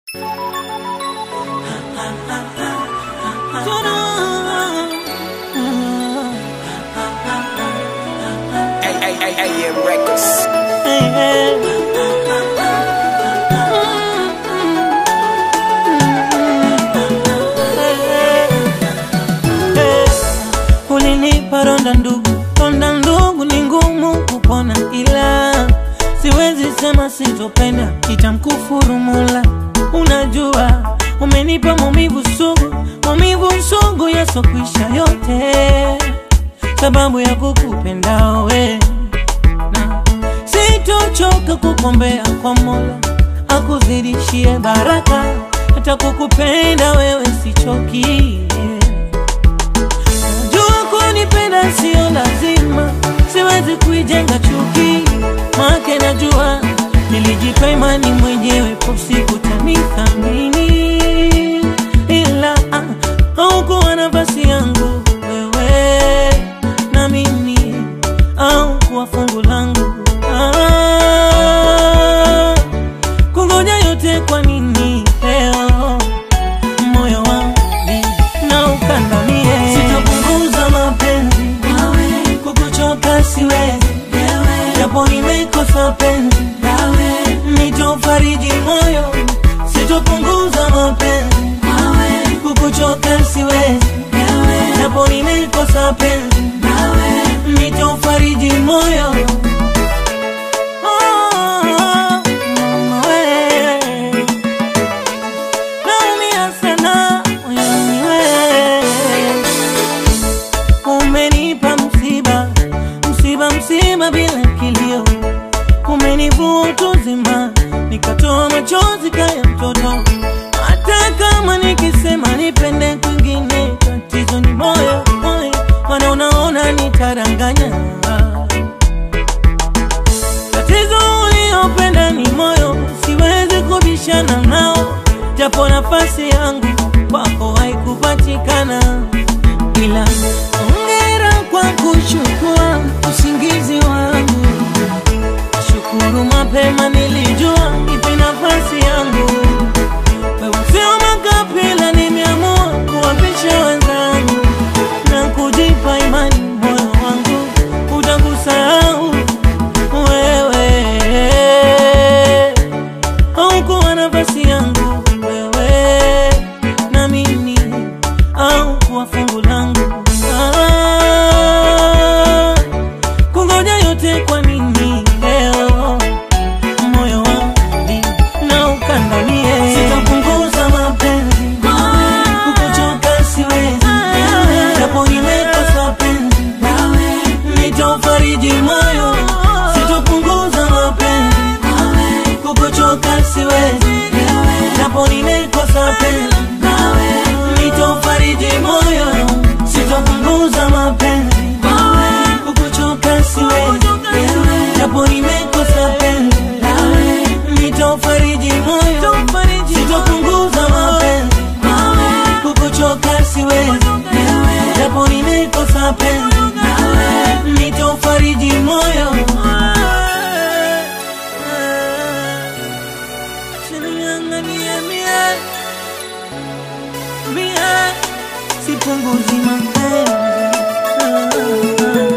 AM Records. Ulinipa ronda ndugu, ronda ndugu ni ngumu kupona, ila siwezi sema sitopenda, itamkufuru Mola. Unajua umenipa maumivu sugu, maumivu sugu yasokwisha yote, sababu ya kukupenda we na sitochoka kukombea kwa Mola akuzidishie baraka, hata kukupenda wewe sichoki. Jua kunipenda sio lazima, siwezi kuijenga chuki, make najua nilijipa imani mwenyewe, po siku tanithamini, ila ah, haukuwa nafasi yangu wewe na mimi, au kuwa fungu langu ah, kungoja yote kwa nini leo moyo wangu na ukandamie, sitapunguza mapenzi kukuchoka siwezi, japo nimekosa penzi nitofariji moyo, sitopunguza mapenzi kukuchoka siwezi, japo nimekosa penzi nitofariji moyo Oh, mama we. Naumia sana moyoni we. Umenipa msiba, msiba, msiba bila kilio, umenivua utu uzima, nikatoa machozi kaya mtoto. Hata kama nikisema nipende kwingine, tatizo ni moyo, moyo, mana unaona nitaranganya Tatizo uliopenda ni moyo, siwezi kubishana nao, japo nafasi yangu kwako haikupatikana, ila ongera kwa kuchukua usingizi wangu. Shukuru mapema, nilijua ipi nafasi yangu. Wewe sio makapila, nimeamua kuwapisha wenzangu na kujipa imani, moyo wangu utakusahau wewe haukuwa nafasi yangu wewe na mimi au kuwa fungu langu ah, kungoja yote kwa nini leo moyo wangu na ukandamie sitapunguza mapenzi kukuchoka siwezi japo nimekosa penzi nitaufariji moyo sitopunguza mapenzi kukuchoka siwezi japo nimekosa penzi nitaufariji moyo sitopunguza mapenzi kukuchoka siwezi japo nimekosa penzi nitaufariji moyo sitopunguza mapenzi kukuchoka siwezi japo nimekosa penzi nitaufariji moyo Usinianganie mie, mie, sipunguzi mapenzi